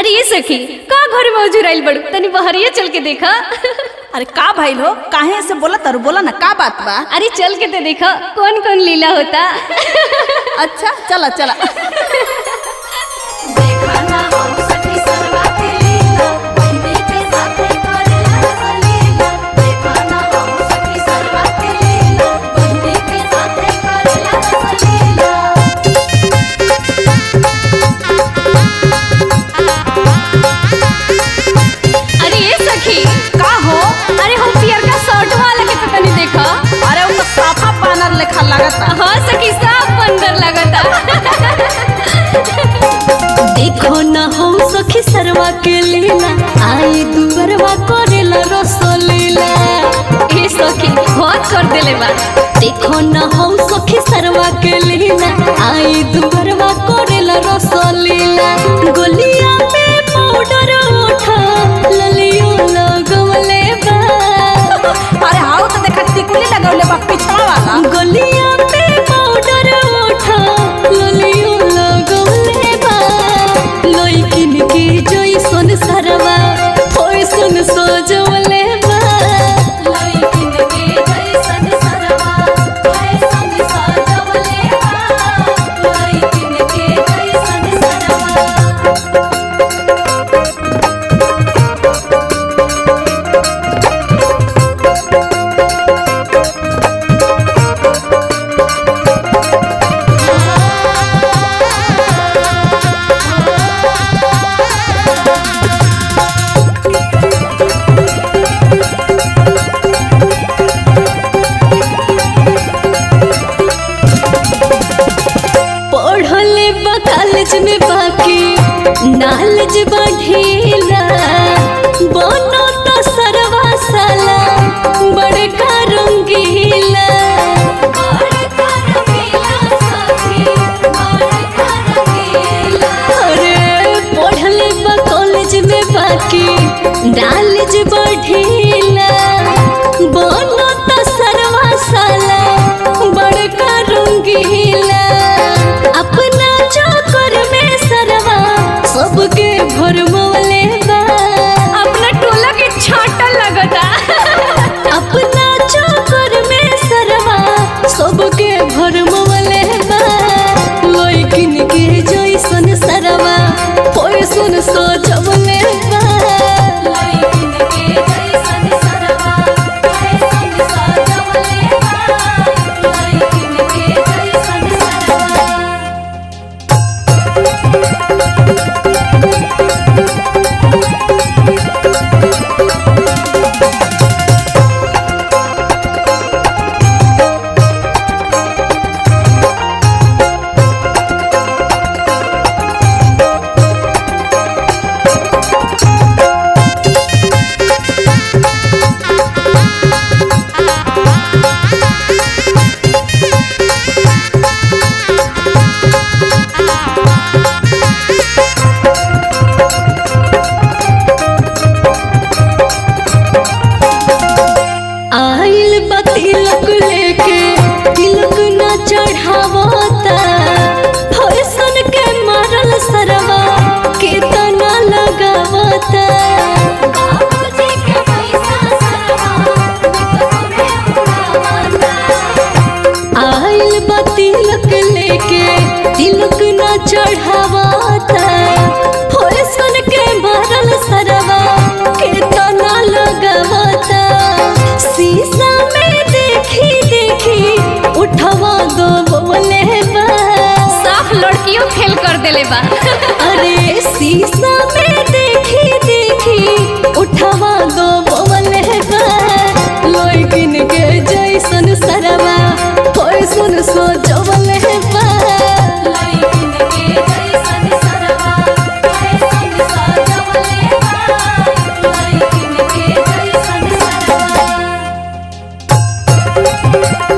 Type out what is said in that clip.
अरे ये सखी का घर में उजुराइल बड़ू तनी बहरिया चल के देखा अरे का भाई हो काहे ऐसे बोला तारू बोला ना का बात बा अरे चल के तो देखा कौन कौन लीला होता अच्छा चला चला अरे ये सखी का हो अरे हम पियर का शर्ट वाला के तो तनी देखा अरे वो तो साफा बानर लेखा लगता हाँ सखी सब बंदर लगता देखो ना हम सखी सरवा के लीला आई दुबरवा करेला रसोलीला ए सखी बहुत कर देले बा देखो ना हम सखी सरवा के लीला आई दुबरवा करेला रसोलीला गोलिया में पाउडर उठा ललियो लगवले बा अरे हाउ तो देखा टिकुली लगौले बा पिछवा वाला गलिया पे पाउडर उठा ललियो लगौले बा लइकिन के जइसन सरवा फैशन सजवले बा लइकिन के जइसन सरवा फैशन सजवले बा लइकिन के जइसन सरवा पढ़ले बा कॉलेज में बाकी नॉलेज बढ़ेला बनो तो सरवा साला बड़का रंगीला अरे पढ़ले बा कॉलेज में बाकी नॉलेज बढ़ेला बनो तो सरवा साला बड़का रंगीला अपना चक्कर में सरवा सबके भरमवले बा अपना टोला के छाटा लगता अपना चक्कर में सरवा सबके भरमवले बा लइकिन के जइसन सरवा फैशन सजवले बा लइकिन के जइसन सरवा फैशन सजवले बा लइकिन के जइसन सरवा आइल बा तिलक लेके तिलक न चढ़ावता फैशन के मारल सरवा केतना लगावता आइल बा तिलक लेके तिलक न चढ़ावता फैशन के मारल सरवा केतना लगावता शीशा में देखी देखी उठवा दो बोले बा साफ लड़कियों फेल कर देले बा अरे शीशा में देखी देखी उठवा दो बोले बा लइकिन के जइसन सरवा फैशन सजवले बा लइकिन के जइसन सरवा फैशन सजवले बा लइकिन के जइसन सरवा